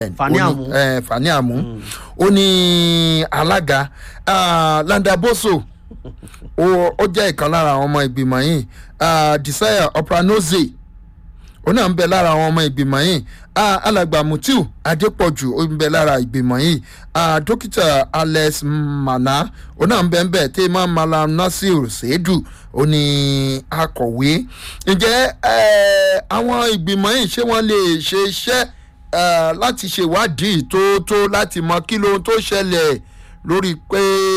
Fani ó ní- Amu. eh, Fani Amu ó ní alága ah, Landaboso ó ó jẹ́ ìkan lára àwọn ọmọ ìgbìmọ̀ yìí ah, Desire Opranoze ó náà ń bẹ lára àwọn ọmọ ìgbìmọ̀ yìí Ah, alàgbà Mutiu Adépọ̀jù ó ń bẹ lára ìgbìmọ̀ yìí Ah, dókítà Alex Mana ó náà ń bẹ ń bẹ tèmá Malam Nasir Seidu ó ní akọ̀wé ǹjẹ́ eh, àwọn ìgbìmọ̀ yìí ṣé wọ́n lè ṣe iṣẹ́ eh, láti ṣèwádìí tó tó láti mọ kí lóhun tó ṣẹlẹ̀ lórí pé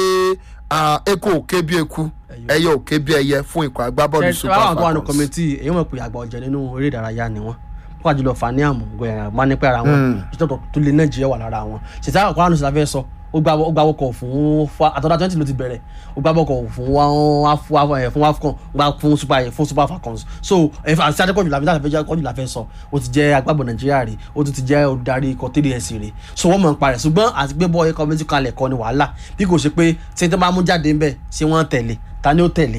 ah, eku ò ké bí eku ẹyẹ ò ké bí ẹyẹ fún ikọ̀ agbábọ́ọ̀lù ṣe Super àwọn tó wà ní Falcons. kọ́mẹ́tì èyí mọ̀ pé àgbà ọ̀jẹ̀ nínú eré ìdárayá ni wọ́n wọ́n àjùlọ Fani Amu gbẹ̀yìn máa ní pẹ́ ara wọn ìṣètò tó lé Nàìjíríà wà lára wọn ṣètò àwọn kọ́ránù sílá fẹ́ sọ ó gbá ó gbá wọkọ̀ fún fa àtọ́dá twenty ló ti bẹ̀rẹ̀ ó gbá wọkọ̀ fún wa fún wafcon ó gbá fún super fún super falcons so ẹ̀fà àti adékọ̀jù làbí láti fẹ́ kọ́jù láfẹ́ sọ ó ti jẹ́ agbábọ̀ Nàìjíríà rè ó tún ti jẹ́ olùdarí ikọ̀ three s rè so wọ́n mọ̀ ń parẹ̀ ṣùgbọ́n àti gbé bọ́ọ̀ ẹ̀kọ́ méjì kalẹ̀ kọ́ ni wàhálà bí kò ṣe pé tí tó bá mú jáde ń bẹ̀ ṣé wọ́n tẹ̀lé ta ni ó tẹ̀lé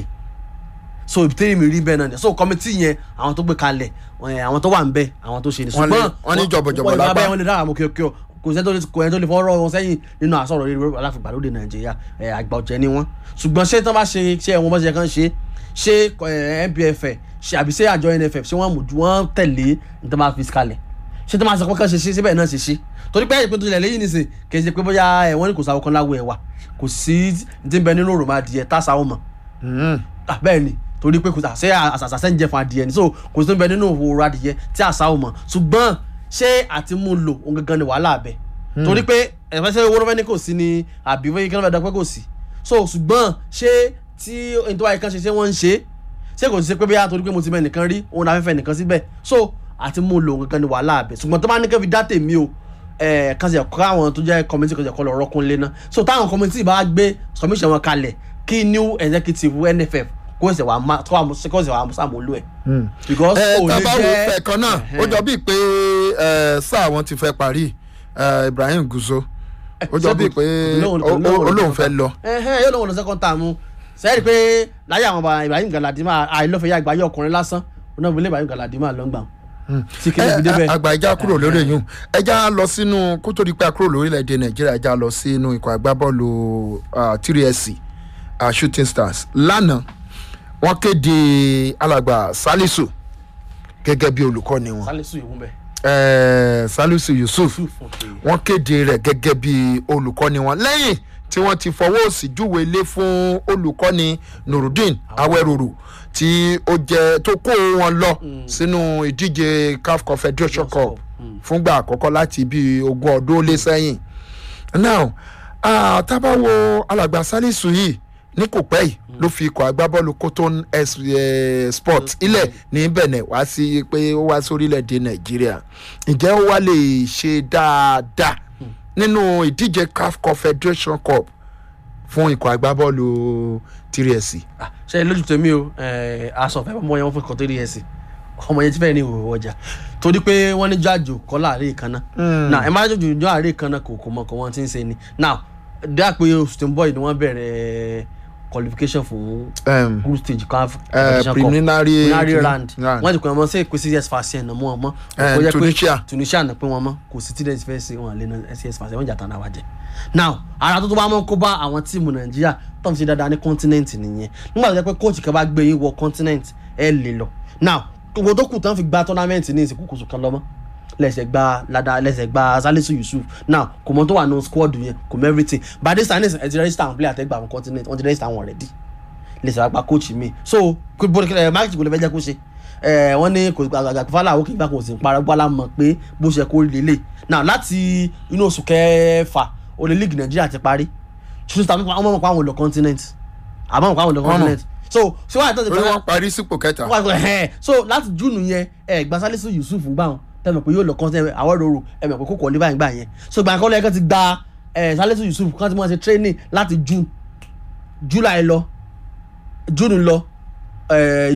so ìbítẹ́rì mi rí bẹ́ẹ̀ náà ni so kọ́mítì yẹn àwọn tó gbé kalẹ̀ ẹ̀, àwọn tó wà ń bẹ̀ àwọn tó ṣe ni Wọ́n lè- wọ́n ní jọ̀bọ̀jọ̀bọ̀ wọ́n lè lápá. bá wọn lè dára mọ́ kíọ́kíọ́ kò sẹ́ni tó lè kò ẹni tó lè fọ́rọ́ wọn sẹ́yìn nínú àsọ̀rọ̀ rere aláfìgbà lóde nàìjíríà ẹ̀, àgbà ọ̀jẹ̀ ni wọ́n ṣùgbọ́n ṣé tán bá ṣe ṣé ẹ̀wọ̀n bá ṣe kàn ṣe ṣé ẹ̀, NPF ṣe àbí ṣé àjọ NFF ṣé wọ́n mú ju wọ́n tẹ̀lé ní tán bá fi kalẹ̀ ṣé tán bá sọ pé kàn ṣe ṣe síbẹ̀ náà ṣe ṣe torí pé ẹ̀yìn pé tó tilẹ̀ lẹ́yìn nìsín kì í ṣe pé bóyá ẹ̀, wọ́n ní kò sáwọ́ kan láwọ̀ ẹ̀ wà kò sí ti ń bẹ nínú òròmọ adìyẹ táṣà ó mọ̀ Mm. Ah, bẹ́ẹ̀ ni torí pé kò sà ṣé àṣàṣà ń jẹ fún adìyẹ ni so kò sí tó ń bẹ nínú òwò adìyẹ tí àṣà ò mọ̀ ṣùgbọ́n ṣé àti mú un lò òun gangan ni wàhálà abẹ torí pé ẹ̀fẹ́ sẹ́yìn owó rọ́fẹ́ ní kò sí ni àbí wọ́n yí kí wọ́n fẹ́ dán pé kò sí so ṣùgbọ́n ṣé tí ẹni tó wáyé kan ṣe ṣé wọ́n ń ṣe ṣé kò sí pé bóyá torí pé mo ti mẹ nìkan rí òun afẹ́fẹ́ nìkan síbẹ̀ so àti mú un lò òun gangan ni wàhálà abẹ ṣùgbọ́n tó bá ní kẹ́ fi dá tèmi o ẹ kan ṣe kọ́ àwọn tó jẹ́ kọ́mítì kan ṣe kọ́ lọ rọ́kún lé náà so táwọn kọ́mítì bá gbé commission wọn kalẹ̀ kí new executive NFF kó ṣe wàá má kó ṣe wàá sàmúlò ẹ̀ because ẹ ó lè tábà wo jẹ́ fẹ̀kan náà ó jọ bíi pé ẹ, sáà wọn ti fẹ́ parí ẹ, Ibrahim Guzo ó jọ bíi pé Olóhùn- ó- ó- olóhùn- olóhùn fẹ́ lọ. ẹhẹn yóò lóun lọ second term sẹ́yìn pé láyé àwọn ọba Ibrahim Galadima àìlọ́fẹ̀ẹ́ àgbáyé ọkùnrin lásán ọ̀nà ìbílẹ̀ Ibrahim Galadima lọ́ngbà tí kìíní fi débẹ̀. àgbà ìjà kúrò lórí èyàn ẹja lọ sínú kó tó di pé a kúrò lórílẹ̀‐èdè nàìjíríà ẹja lọ sínú ikọ̀ agbábọ́ọ̀lù trs shooting stars lánàá wọ́n kéde alàgbà salisu gẹ́gẹ́ bí olùkọ́ni wọn Salisu ìwú bẹ̀. Eh, salisu yusuf Yusuf, okay. wọ́n kéde rẹ̀ gẹ́gẹ́ bí olùkọ́ni wọn lẹ́yìn tí wọ́n ti fọwọ́ òsì júwe ilé fún olùkọ́ni nurudeen awẹ́rọ̀rù tí ó jẹ́ tó kó wọn lọ sínú ìdíje caf confederation cup fúngbà àkọ́kọ́ láti bí ogún ọdún ó lé sẹ́yìn now ah, tábàwo alàgbà salisu yìí ní kò pẹ́ yìí ló fi ikọ̀ agbábọ́ọ̀lù cotton S- eh, sport ilẹ̀ ní benin wá sí pé ó wá sórílẹ̀‐èdè nàìjíríà ǹjẹ́ ó wá lè ṣe dáadáa nínú ìdíje caf confederation cup fún ikọ̀ agbábọ́ọ̀lù tírẹ̀sì. Ah, ṣe lójú tèmi o eh, aṣọ ọ̀fẹ́ ọmọ yẹn wọ́n fún kọ́ three years ọmọ yẹn ti fẹ́ẹ́ ní ìwòwò ọjà torí pé wọ́n ní jáàjò kọ́ láàrin kan náà now ẹ má jòjò jọ àárẹ̀ kan náà kò kò mọ kò wọ́n ti ń ṣe ni now dáa pé oṣù tó ń bọ̀ yìí ni wọ́n bẹ̀rẹ̀ qualification fún Um, group stage caf eh, competition cup. preliminary preliminary round round. wọ́n ti pè wọ́n mọ́ sí èkó cs fàṣẹ ẹ̀nà mọ́ ọmọ Eh, Tunisia. tunisia náà pé wọ́n mọ́ kò sí tílẹ̀ fẹ́ ṣe wọn lé náà cs fàṣẹ wọ́n jà tán náà wájẹ́ now ara tó tó bá mọ́ kó bá àwọn tíìmù nàìjíríà tó ń ṣe dáadáa ní continent nìyẹn nígbà tó jẹ́ pé coach kan bá gbé yín wọ continent ẹ lè lọ now gbogbo tó kù tán fi gba tournament ní ìsìnkú kùsù kan lọ́mọ́ lẹsẹ gba lada lẹsẹ gba salisu yusuf now kò mọ tó wà nù squad yẹn kò mọ everything by this time ẹ ti register àwọn player àtẹgbà àwọn continent wọn ti register àwọn already lẹsẹ wàá gba coach mi so kò bó ẹ máàkì kò lè fẹ́ jẹ́ kó ṣe ẹ wọ́n ní kò àgbàgbà fàlà òkè ìgbà kò sì ń para gbọ́lá mọ̀ pé bó ṣe kó lélẹ̀ now láti inú oṣù kẹfà olè league nàìjíríà ti parí ṣùgbọ́n tàbí wọ́n mọ̀ pé àwọn ò lọ continent àbọ̀ mọ̀ pé àwọn ò lọ continent so ṣé wàá tẹ̀sí orí wọn parí sípò kẹta. wọ́n á ẹ̀ so láti júùnù yẹn ẹ̀ gba salisu yusuf gbà wọn tẹ̀mọ̀ pé yóò lọ kọ́ sẹ́yìn àwọn ìrorò ẹ̀ mọ̀ pé kò kọ́ ní báyìí gbà yẹn so gbà kọ́ lẹ́yìn kan ti gba ẹ̀ salisu yusuf kan ti mọ̀ ṣe training láti june july lọ june lọ ẹ̀